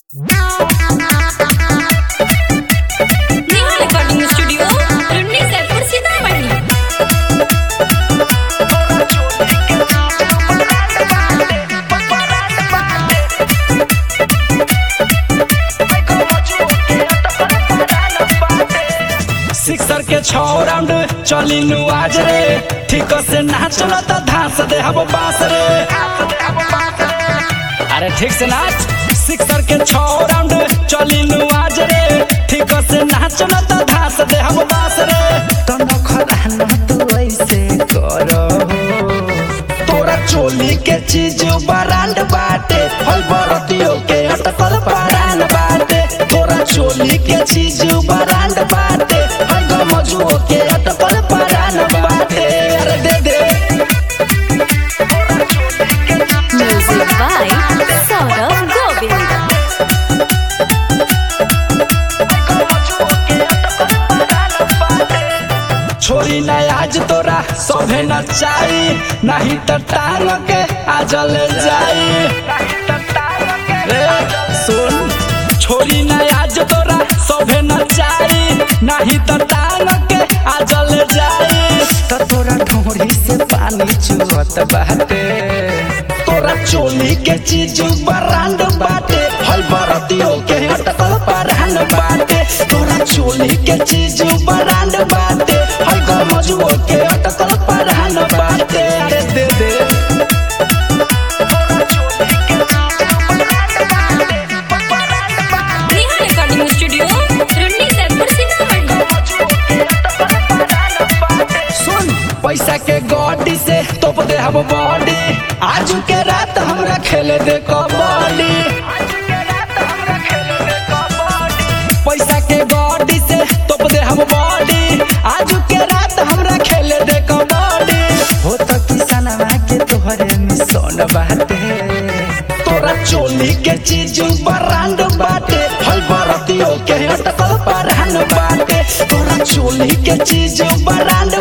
Neha recording studio Runni Saidpur Sitamarhi sixer के छौ round चली नु आज रे ठीक से ना चलो तो धांस दे हम बांस रे अरे ठीक से नाच सिक्सर के छौ राउंड चली नु आज रे ठीक से ना चलो तो धांस दे हम बांस रे तन खराना तू ऐसे करो तोरा चोली के चीज बरांड बाटे हल बरतियो के अटकल परान बाटे तोरा चोली के चीज बरांड बाटे हल गमजुओ के अटकल परान बाटे अरे दे दे म्यूजिक बाय सौरभ गोविंद छोरी ना आज तोरा सभे नचाई नहीं तो टांग के आजल जाई रे सुन छोरी ना आज तोरा सभे नचाई नहीं तो टांग के आजल जाई त तोरा ढोरी से पानी चुहत बाटे तोरा चोली के चीज बरांड बाटे हल बरतियो के अटकल परान बाटे तोरा चोली के चीज बरांड बाटे हल गमजुओ के अटकल परान बाटे अरे दे दे नेहा रिकॉर्डिंग स्टूडियो रुन्नी सैदपुर सीतामढ़ी सुन पैसा के गड्डी से तोप दे हम बॉडी आज के रात हमरा खेले दे कबड्डी पैसा के गड्डी से तोप दे हम बॉडी आज के रात हमरा खेले दे कबड्डी हो त किसनवा के तोहरे मिशन बाटे तोरा चोली के चीज बरांड बाटे हल बरतियो के अटकल परान बाटे तोरा चोली के चीज बरांड